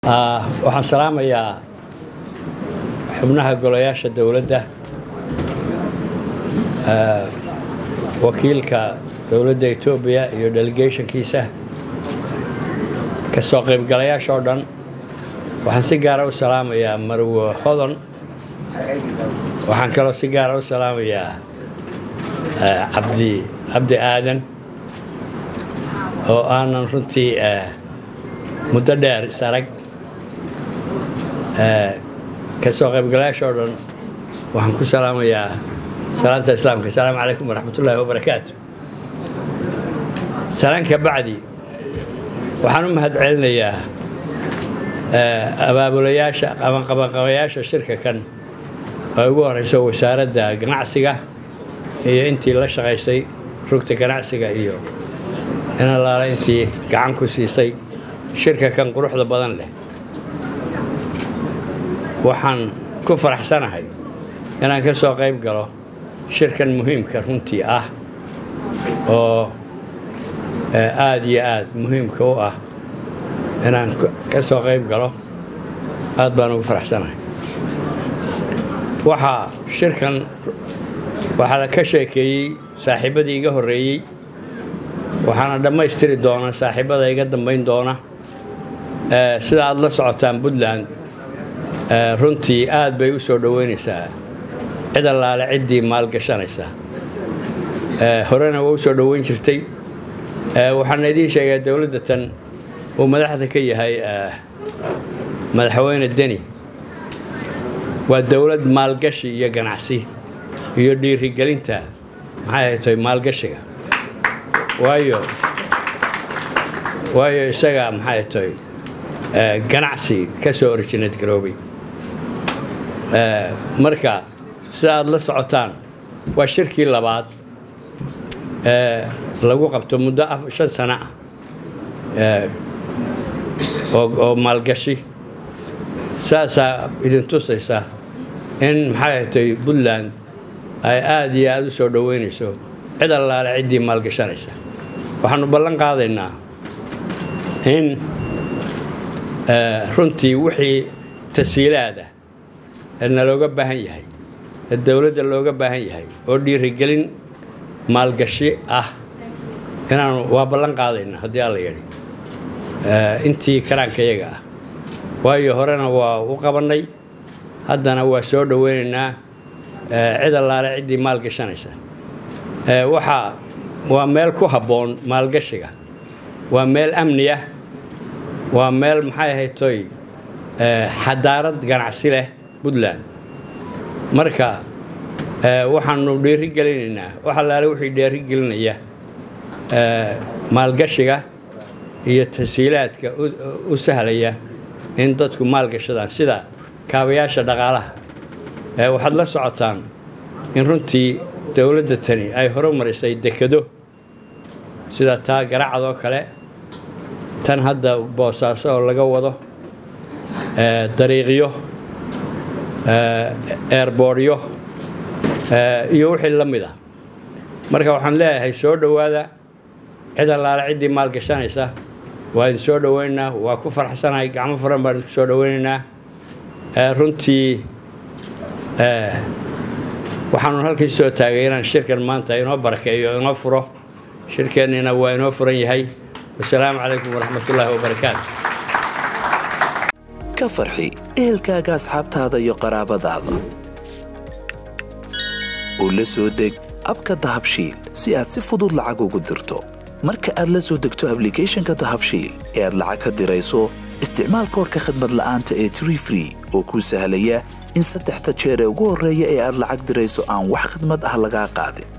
waxaan salaamayaa xubnaha golayaasha dowladda wakiilka dowladda etoobiya iyo delegationkiisa ka soo qaybgalayaasha oo dhan waxaan si gaara u salaamayaa marwo hodon waxaan kaloo si gaara u salaamayaa cabdi cabdi aadan oo aanan runtii muddo dheer is arag ka soo qaybgalayaasha oo dhan waxaan ku salaamayaa salaanta islaamka asalaamu calaykum waraxmat ullaahi wabarakaatu salaan ka bacdi waxaan u mahad celinayaa abaabulayaasha qabanqabanqabayaasha shirka kan oo ugu horeyso wasaaradda ganacsiga iyo intii la shaqaysay rugta ganacsiga iyo in allaala intii gacan ku siisay shirka kan quruxda badan leh waxaan ku faraxsanahay inaan ka soo qayb galo shirkan muhiimka runtii ah oo aada iyo aada muhiimka u ah inaan ka soo qayb galo aad baan ugu faraxsanahay waxaa shirkan waxaa la ka sheekeeyey saaxiibadii iga horreeyey waxaana dhammaystiri doona saaxiibada iga dambayn doona sida aad la socotaan puntland runtii aad bay u soo dhoweynaysaa cid allaale ciddii maalgashanaysa horena waa u soo dhoweyn jirtay waxaana idiin sheegaa dowladda tan uu madaxda ka yahay madaxweyne deni waa dowlad maalgashi iyo ganacsi iyo dhiirigelinta maxay haytay maalgashiga waayo waayo isaga maxay haytay ganacsi ka soo orijineed garoobay marka sida aad la socotaan waa shirkii labaad lagu qabto muddo shan sano ah oo maalgashi saasaa idin tusaysa in maxay hatay puntland ay aada iyo aada u soo dhoweynayso cid allaale ciddii maalgashanaysa waxaanu ballan qaadaynaa in runtii wixii tasiilaada ee nalooga baahan yahay ee dowladda looga baahan yahay oo dhiirigelin maalgashi ah inaanu waa ballan qaadaynaa haddii alla yidhi intii karaanka iyaga ah waayo horena waa u qabannay haddana waa soo dhoweynaynaa cid allaale ciddii maalgashanaysa waxaa waa meel ku habboon maalgashiga waa meel amni ah waa meel maxay ahaytoy xadaarad ganacsi leh puntland marka waxaanu dhiirigelinaynaa wax allaale wixii dhiirigelinaya maalgashiga iyo tasiilaadka u sahlaya in dadku maalgashadaan sida kaabayaasha dhaqaalaha waxaad la socotaan in runtii dowladda tani ay horumarisay dekado sida taa garacadoo kale tan hadda boosaaso oo laga wado dariiqyo eerbooryo iyo wixii la mid ah marka waxaan leeyahay soo dhowaada cid allaale ciddii maalgashanaysa waa idin soo dhoweynaynaa waa ku farxsanahay gacmo furan baan idinku soo dhoweynaynaa runtii waxaanu halkii soo taagay inaan shirkan maanta inoo barakeeyo inoo furo shirkeennina waa inoo furan yahay wasalaamu calaykum waraxmatullaahi wabarakaatu ka farxi ehelkaaga asxaabtaada iyo qaraabadaada oo la soo deg abka dahabshiil si aad si fudud lacag ugu dirto marka aad la soo degto ablicathonka dahabshiil ee aad lacag ka dirayso isticmaal koorka khadmad la'aanta ee tree free oo kuu sahlaya in saddexda jeer ee ugu horreeya ee aad lacag dirayso aan wax khidmad ah lagaa qaadin